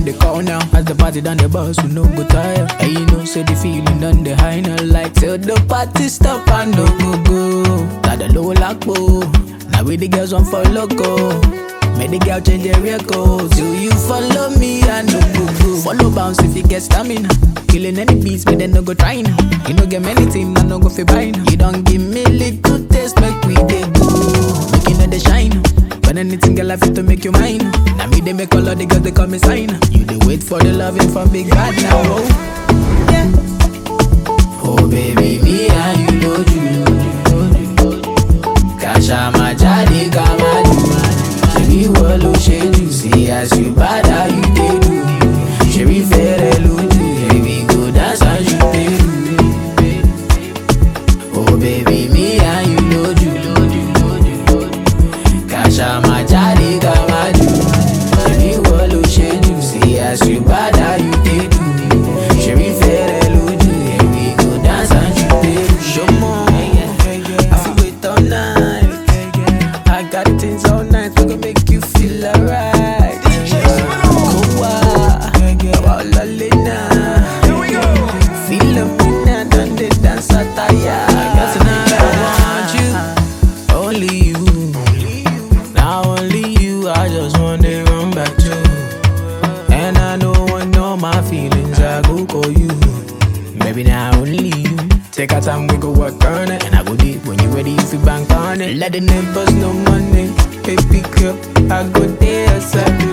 them they call now. As the party done the bus, we no go tire. And you know, say the feeling done the high now. Like till the party stop and no go go. Got the low lock Now we the girls want for loco. Make the girl change their record. Do you follow me and no go go? Follow bounce if you get stamina. Killing any beats, but then no go trying. You no get many team, I no go fi buying. You don't give me little taste, make we dey go. Make you know they shine. When anything girl I fit to make you mine. Now me they make all of the girls they call me sign. You they wait for the loving from big bad now. Oh. Yeah. Oh baby, me and you know you. Kasha majadi kamadu. Ṣebí wọ́n ló ṣe jù sí as you bad how you dey do. Ṣebí fẹ́rẹ̀ lójú, ṣebí go dance as you dey do. Oh baby, me and you know you. Kasha majadi kamadu. Ṣebí wọ́n ló ṣe jù sí as you bad how you dey do. Ṣebí fẹ́rẹ̀ lójú, ṣebí go dance as you dey do. Ṣọmọ, I fit wait all night. I got things all night, we gon' make you feel alright. Kowa, wala lena. Feel a minute, done the dance attire. Tonight I want you, only you. Now only you, I just wanna run back to. And I don't want no my feelings, I go call you. Maybe now only you. Take our time, we go work on it. And I go deep when you ready, if you bank on it. Let the neighbors know money. Baby girl, I go there, so I do